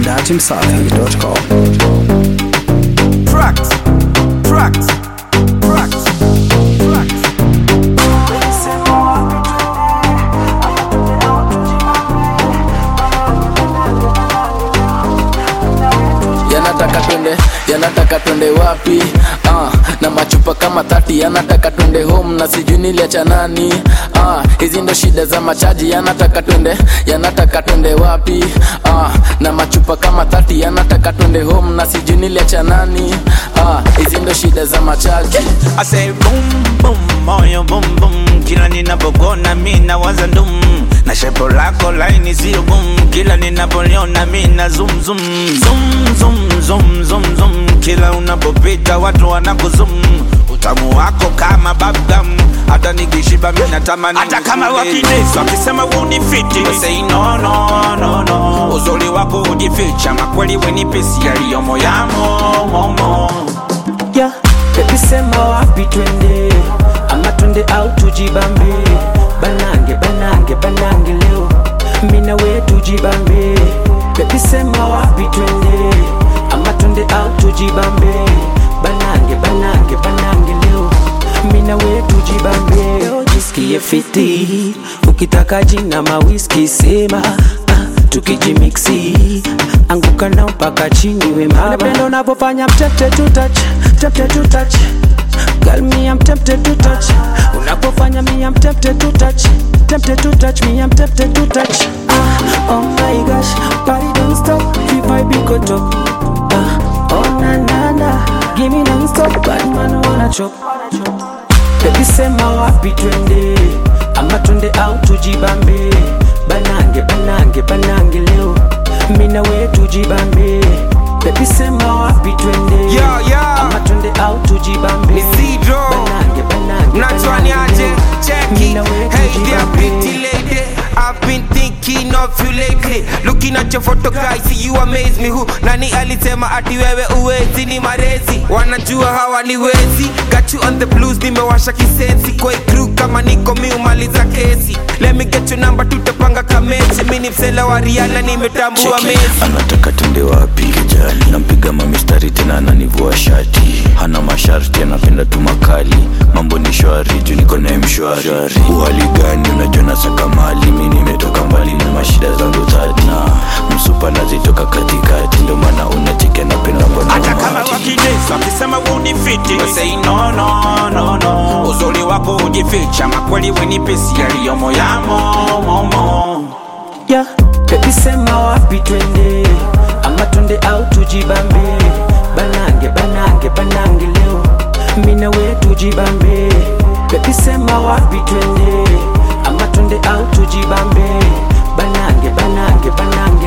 dachimsafi.com. Tracks, tracks, tracks, tracks. yanataka twende yanataka twende wapi ah, na machupa kama thati yanataka twende home na sijui niliacha nani ah, hizi ndo shida za machaji yanataka twende yanataka twende wapi ah, na machupa kama thati yanataka twende home na sijui niliacha nani ah, hizi ndo shida za machaji I say boom boom moyo boom boom kila ninapokona mi nawaza ndum na shepo lako laini sio boom kila ninapoliona mi na zoom zoom zoom zoom zoom zoom zoom kila unapopita watu wanakuzum utamu wako kama bubblegum hata nikishiba mi natamani hata kama wakinesa wakisema unifiti say no no no no uzuri wako ujificha makweli wenipesi yaliyomo yamo momo yeah. Baby sema wapi twende ama twende au tujibambe banange banange banange leo mina we tujibambe Baby sema wapi twende ama twende au tujibambe banange banange banange leo mina we tujibambe leo jisikie fiti ukitaka jina mawiski sema ah, tukijimiksi anguka nao mpaka chini we mama napenda unavyofanya mtete to touch tempted to touch Girl, me I'm tempted to touch Unapofanya me I'm tempted to touch Tempted to touch me I'm tempted to touch ah, Oh my gosh, body don't stop Keep vibe go top ah, Oh na na na Give me non-stop Bad man wanna chop Baby sema wapi twende Ama twende au tujibambe Banange banange banange leo Mina we tujibambe Baby sema wapi twende Yo, yo. Ama twende au tujibambe Ni Sidro. Banange banange Natwani banange aje, leo. check Mina it. we Hey there, tujibambe. pretty lady. I've been thinking of you lately. Looking at your photo guys, see you amaze me. Who nani alisema ati wewe uwezi ni marezi? Wanajua hawa ni wezi. Got you on the blues, nimewasha kisensi. Kwa hii crew kama niko miumaliza kesi. Let me get your number, tutapanga kamechi. Mimi ni msela wa Rihanna, nimetambua Cheki, mezi. anataka tende wapi kijali nampiga mamistari tena ananivua shati hana masharti anapenda tu makali mambo ni shwari juu niko naye mshwari uhali gani unajua nasaka mali mi nimetoka mbali na mashida zangu tati na msupa nazitoka katikati ndio maana unacheki anapenda mbona hata kama umati. wakinesa wakisema unifiti We say no no no no uzuri wako ujificha makweli wenipesi yaliyomo yamo momo yeah. Baby sema wapi twende ama twende au tujibambe banange banange banange leo mina we tujibambe Baby sema wapi twende ama twende au tujibambe banange banange banange